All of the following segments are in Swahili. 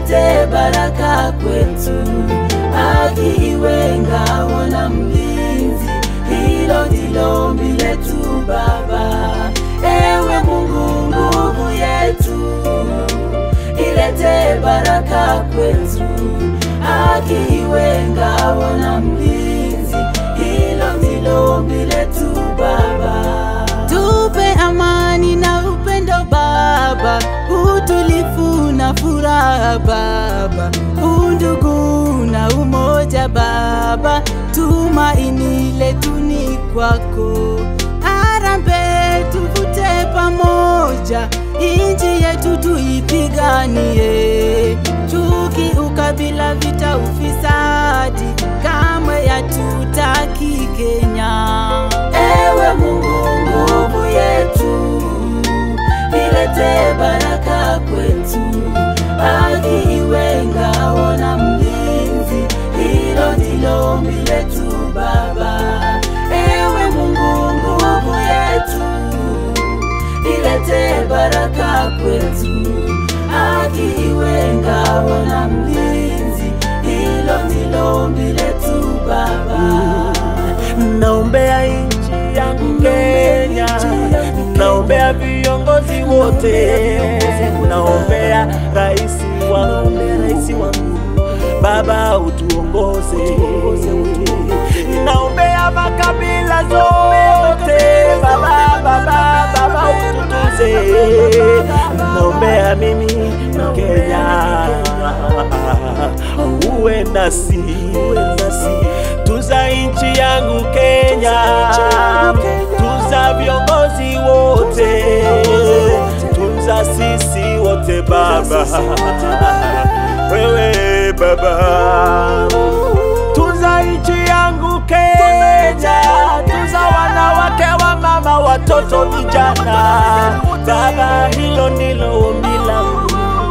ilete baraka kwetu, haki iwe ngao na mlinzi. Hilo ndilo ombi letu Baba. Ewe Mungu, nguvu yetu, ilete baraka kwetu, haki iwe ngao na mlinzi. Hilo ndilo ombi letu Baba. Tupe amani na upendo Baba, utulifu na furaha Baba, undugu na umoja Baba, tumaini letu ni kwako. Harambee tuvute pamoja, inji yetu tuipiganie. Chuki, ukabila, vita, ufisadi, kamwe yatutaki Kenya. Ewe Mungu, nguvu yetu, ilete baraka kwetu, haki iwe ngao na mlinzi. Hilo ndilo ombi letu Baba. Ewe Mungu, nguvu yetu, ilete baraka kwetu, haki iwe ngao na mlinzi. Hilo ndilo ombi letu Baba. Naombea nchi yangu Kenya, naombea viongozi wote, naombea rais wangu, rais wangu Baba utuongoze, naombea makabila zote Baba, Baba, Baba ututunze, naombea mimi Kenya uwe nasi, uwe nasi tuza nchi yangu Kenya, tuza viongozi wote, tuza sisi wote Baba, wewe Baba, tuza nchi yangu Kenya, tuza wanawake wa mama, watoto, vijana Baba, hilo ndilo ombi langu.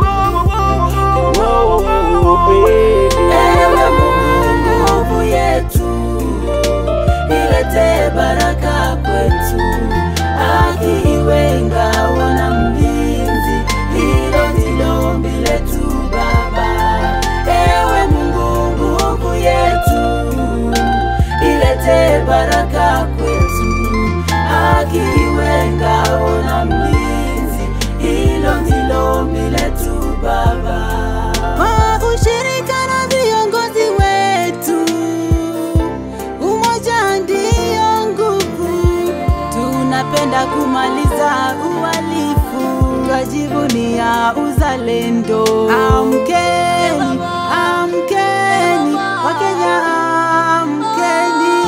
Oh, baby. Ewe Mungu, nguvu yetu, ilete baraka kwetu, haki iwe ngao na mlinzi. Hilo ndilo ombi letu Baba. Ewe Mungu, nguvu yetu, ilete baraka kwetu, haki iwe ngao na mlinzi. Hilo ndilo ombi letu Baba. Kwa ushirika na viongozi wetu, umoja ndiyo nguvu. Tunapenda kumaliza uhalifu, twajivunia uzalendo. Amkeni, amkeni, Wakenya amkeni,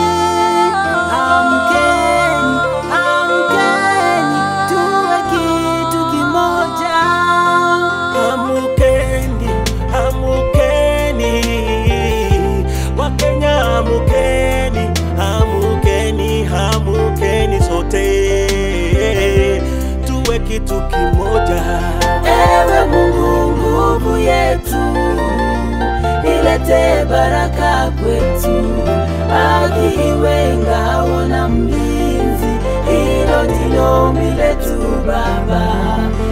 amkeni, amkeni, tuwe kitu kimoja. Amukeni, amukeni, Wakenya amukeni, amukeni, amukeni sote, tuwe kitu kimoja. Ewe Mungu, nguvu yetu, ilete baraka kwetu, haki iwe ngao na mlinzi. Hilo ndilo ombi letu Baba.